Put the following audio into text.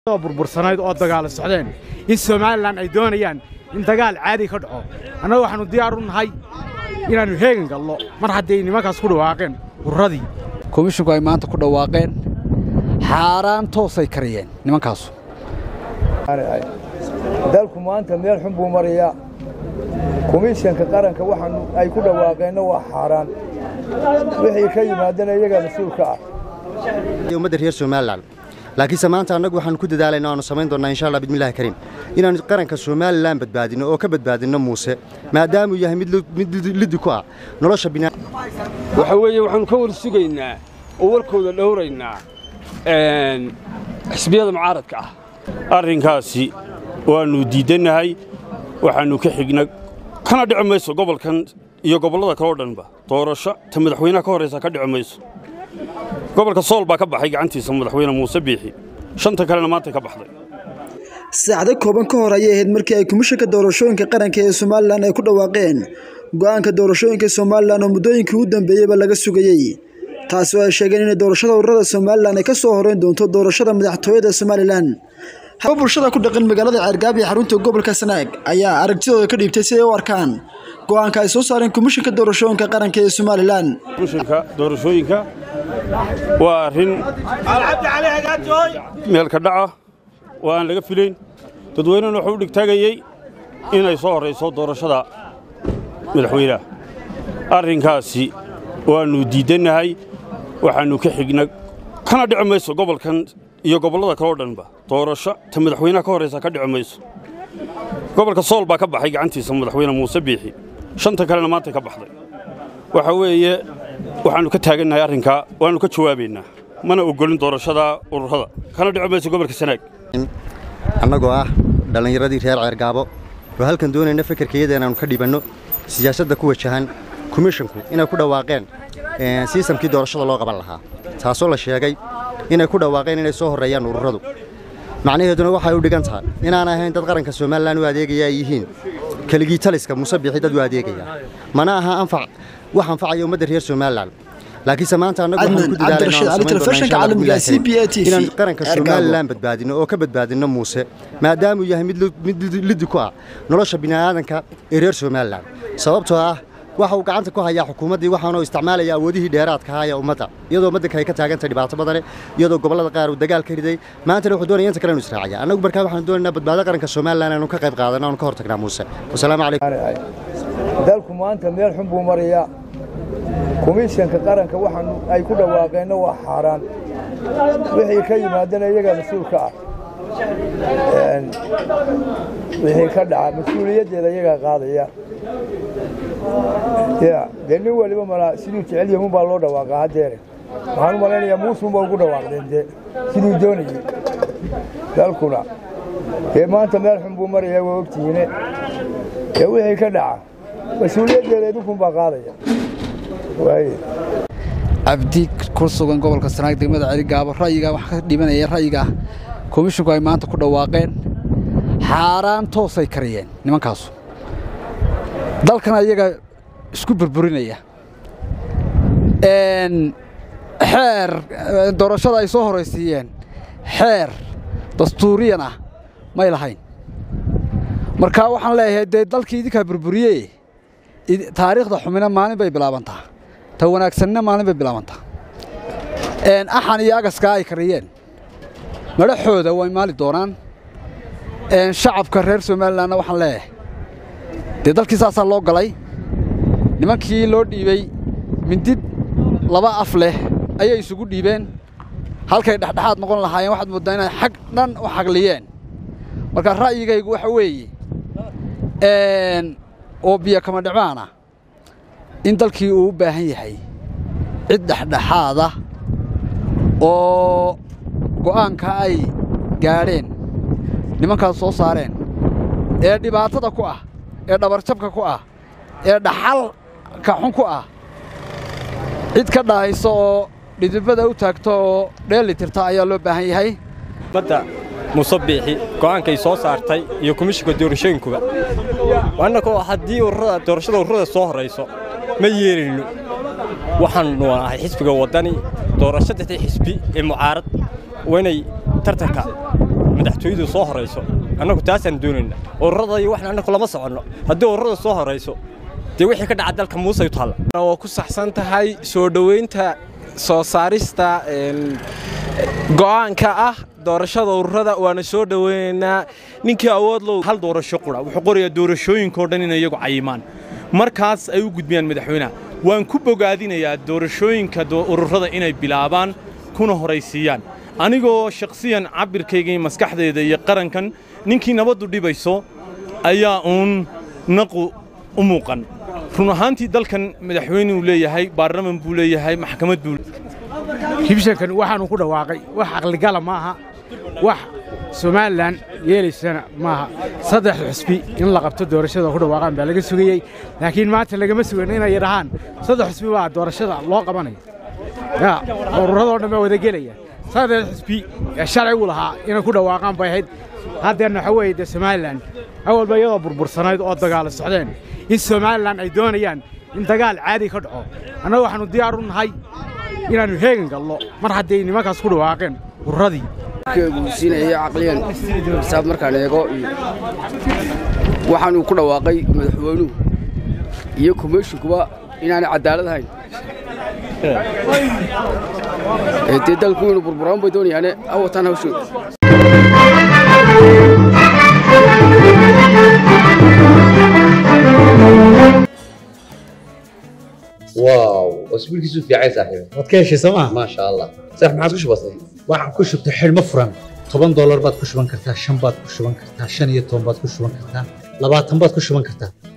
burbursanayd oo dagaala socdeen in somalilan ay doonayaan in dagaal caadi ka dhaco annaga waxaannu diyaar u nahay inaannu heegan gallo mar hadday nimankaas ku dhawaaqeen urradii komishinku ay maanta ku dhawaaqeen xaaraan toosay kariyeen nimankaasu dalku maanta meel xun buu marayaa komishanka qaranka waxaan ay ku dhawaaqeenna waa xaaraan wixii ka yimaadana iyagaa mas-uulka ah ummadda reer somalilan laakiinse maanta annagu waxaanu ku dadaalayna aanu samayn doonnaa insha allah bismillahi kariim inaannu qaranka somalilan badbaadinno oo ka badbaadinno muuse maadaamuu yahay mid liddi ku ah nolosha binaa waxa weeye waxaannu ka war sugaynaa oo warkooda dhowraynaa xisbiyada mucaaradka ah arrinkaasi waannu diiddannahay waxaannu ka xigna kana dhici mayso gobolkan iyo gobollada kaleo dhanba doorasho ta madaxweynaha ka horraysa ka dhici mayso gobolka sool baa ka baxay gacantiisa madaxweyne muuse biixi shanta kalena maantay ka baxday saacdo kooban ka hor ayay ahayd markii ay komishanka doorashooyinka qaranka ee somalilan ay ku dhawaaqeen go'aanka doorashooyinka somalilan oo muddooyinkii u dambeeyeyba laga sugayey taasi oo ay sheegeen inay doorashada ururada somalilan ay ka soo horeyn doonto doorashada madaxtooyada somalilan haba bulshada ku dhaqan magaalada ceergaab iyo xarunta gobolka sanaag ayaa aragtidooda ka dhiibtay si ay u arkaan go'aanka ay soo saareen komishanka doorashooyinka qaranka ee somalilan komishanka doorashooyinka waa arrin meelka dhaca oo aan laga filayn dadweynena wuxuu u dhigtaagayey inay soo horrayso doorashada madaxweynaha arrinkaasi waannu diiddannahay waxaannu ka xigna kana dhici mayso gobolkan iyo gobollada kaleo dhanba doorasho ta madaxweynaha ka horraysa ka dhici mayso gobolka sool baa ka baxay gacantiisa madaxweyne muuse biixi shanta kalena maantay ka baxday waxa weeye waxaannu ka taagannahay arrinkaa waannu ka jawaabaynaa mana oggolin doorashada ururada kana dhici mayso gobolka sanaag annagoo ah dhallinyaradii reer ceergaabo oo halkan doonayna fekerkayada inaannu ka dhibanno siyaasadda ku wajahan komishinku inay ku dhawaaqeen siisamkii doorashada loo qaban lahaa taasoo la sheegay inay ku dhawaaqeen inay soo horreeyaan ururadu macnaheeduna waxay u dhigan tahay inaan ahayn dad qaranka somalilan u adeegaya ay yihiin keligii taliska muuse biixi dad u adeegaya mana aha anfac wax anfacaya ummadda reer somalilan laakiinse maanta annagu waxaan ku dadaalaynainaan qaranka somalilan badbaadinno oo ka badbaadinno muuse maadaamuu yahay mid liddi ku ah nolosha bini'aadanka ee reer somalilan sababtoo ah waxa uu gacanta ku hayaa xukuumaddii waxaanuu isticmaalaya awoodihii dheeraadka ahaa ee ummadda iyadoo ummaddanka ay ka taagantay dhibaato badane iyadoo gobollada qaar uu dagaal ka riday maantana wuxuu doonaya inta kale inu israacaya annagu markaa waxaanu doonaynaa badbaado qaranka somalilan aanu ka qayb qaadanno aanu ka hor tagnaa muuse wasalaamu calaykum dalku maanta meel xun buu marayaa komishanka qaranka waxaan ay ku dhawaaqeenna waa xaaraan wixii ka yimaadana iyagaa mas-uulka ah wixii ka dhaca mas-uuliyaddeeda iyagaa qaadaya ya dee nin waliba malaa siduu jecel yahuun baa loo dhawaaqaa haddeere waxaan u malaynayaa muusuun baa ugu dhawaaqdeen dee siduu doonayey dalkuna dee maanta meel xun buu marayaa waa ogtihiine dee wixii ka dhaca mas-uuliyaddeeda idinkun baa qaadaya cabdi ku sugan gobolka sanaag degmada celigaabo ra'yigaa wax ka dhibanaya ra'yiga komishinku ay maanta ku dhawaaqeen xaaraan toosay kariyeen nimankaasu dalkana iyaga isku burburinaya xeer doorashada ay soo horaysiiyeen xeer dastuuriyan ah may lahayn marka waxaan leeyahay dee dalkii idinkaa burburiye taariikhda xumina maalin bay bilaabantaa ta wanaagsanina maalin bay bilaabantaa axan iyo agaskaa ay kariyeen madhaxooda way maali doonaan shacabka reer somalilanna waxaan leeyahay dee dalkii saasaa loo galay nimankii loo dhiibey mindid laba af leh ayay isugu dhiibeen halkay dhexdhexaad noqon lahaayeen waxaad mooddaa inay xag dhan u xagliyeen marka ra'yigaygu waxa weeye oo biyo kama dhicmaana in dalkii uu u baahan yahay cid dhexdhexaada oo go'aanka ay gaadheen nimankaas soo saareen ee dhibaatada ku ah ee dhabarjabka ku ah ee dhaxalka xun ku ah cid ka dhahayso oo dhidibada u taagto oo dheeli tirta ayaa loo baahan yahay badda muuse biixi go'aankay soo saartay iyo komishinka doorashooyinkuba annakoo haddii ururada doorashada ururada soo horrayso ma yeelayno waxaannu ahay xisbiga waddani doorashadii xisbi ee mucaarad waa inay tartanka madaxtooyadu soo horayso annagu taasaan doonayna ururada iyo waxna annagu lama soconno haddii ururada soo horayso dee wixii ka dhaca dalka muuse u taalla waa ku saxsan tahay soo dhoweynta soo saarista go'aanka ah doorashada ururada waana soo dhoweynaynaa ninkii awood low hal doorasho qura wuxuu qorayaa doorashooyinkao dhan inay iyagu cayimaan markaas ay u gudbiyaan madaxweynaha waan ku bogaadinayaa doorashooyinka ururada inay bilaabaan kuna horaysiiyaan anigoo shakhsiyan cabirkayga iyo maskaxdayda iyo qarankan ninkii nabaddu dhibayso ayaa uun naqu u muuqan run ahaantii dalkan madaxweynuu leeyahay baarlaman buu leeyahay maxkamad buu hibshankan waxaanu ku dhawaaqay wax aqligala ma aha wax somalilan yeelaysana maaha saddex xusbi in la qabto doorashada ku dhawaaqaan baa laga sugayey laakiin maanta lagama sugan inay dhahaan saddex xusbi baa doorashada loo qabanaya ya ururadoo dhan baa wada gelaya saddex xusbi ee sharcigu lahaa inay ku dhawaaqaan bay ahayd haddeerna waxa weeye dee somalilan awalba iyadoo burbursanayd oo dagaalo socdeen in somalilan ay doonayaan in dagaal caadi ka dhaco annaga waxaannu diyaar u nahay inaannu heegan gallo mar hadday nimankaas ku dhawaaqeen ururadii guusiinaya caqliyan xisaab markaan eego waxaanuu ku dhawaaqay madaxweynuhu iyo komishinkuba inaanay cadaalad ahayn dee dalku inuu burburaan bay doonayaane awataan hawshooda واو اسبوعك في عايز صاحبي waad ka heshay sooma ما شاء الله صح ما عادش بسيط waxaan ku shubtay xidhmo furan toban doolar baad ku shuban kartaa shan baad ku shuban kartaa shan iyo toban baad ku shuban kartaa labaatan baad ku shuban kartaa